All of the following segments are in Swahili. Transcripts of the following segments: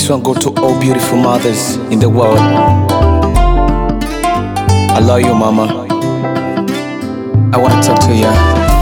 This one go to all beautiful mothers in the world. I love you, mama. I want to talk to you.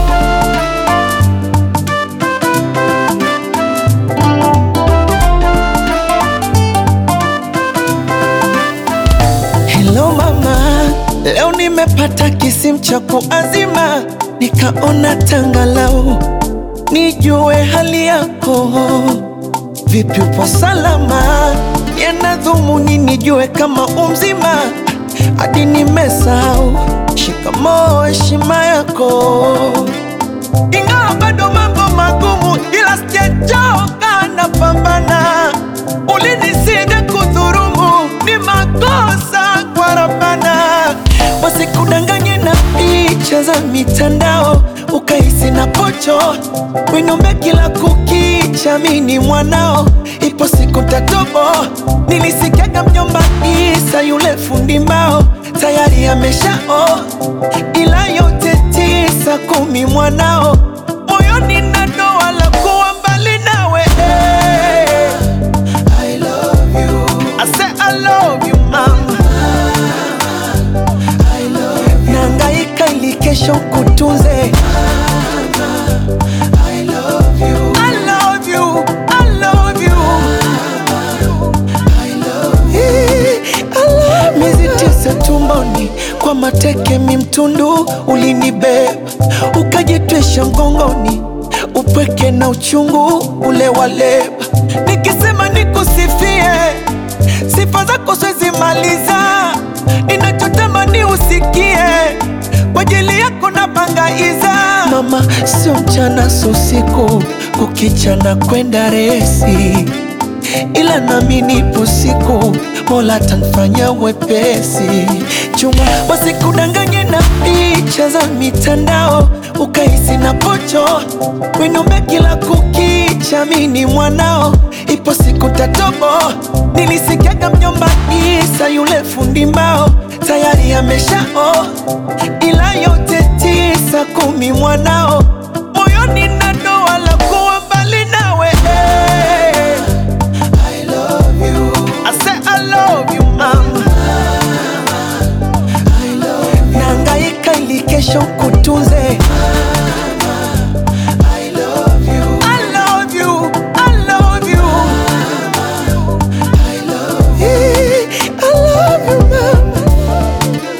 Hello mama, leo nimepata kisimu cha kuazima, nikaona tangalau nijue hali yako. Vipi, upo salama? Yana dhumuni nijue kama umzima, hadi nimesahau shikamoo, heshima yako. Ingawa bado mambo magumu, ila sijachoka, napambana. Ulinisida kudhurumu, ni makosa kwa Rabbana. Wasikudanganye na picha za mitandao, ukahisi na pocho winombe kila kukicha, mini mwanao, ipo siku tatobo. Nilisikiaga mjomba Isa yule fundi mbao tayari ameshao, ila yote tisa kumi mwanao moyoni na doa la kuwa mbali nawe I love you. I say I love you mama. I love you. Nangaika ili kesho kutunze I love you. I love you. I love you. I love you. Miezi tisa tumboni kwa mateke mimtundu ulinibeba ukajitwisha mgongoni upweke na uchungu ule waleba nikisema nikusifie sifa zako siwezi maliza ninachotamani usikie kwa ajili yako na bangaiza mama sio mchana sio usiku kukichana kwenda resi ila nami nipo siku mola tanfanya wepesi chuma wasikudanganye na picha za mitandao ukahisi na pocho winombe kila kukicha mini mwanao ipo siku tatobo nilisikiaga mjomba isa yule fundi mbao tayari ameshao ila yote tisa kumi mwanao moyoni na doa la kuwa mbali nawe I love you. I say I love you, mama. I love you. Nangaika ili kesho kutunze. I love you. I love you. I love you. I love you. I love you, mama.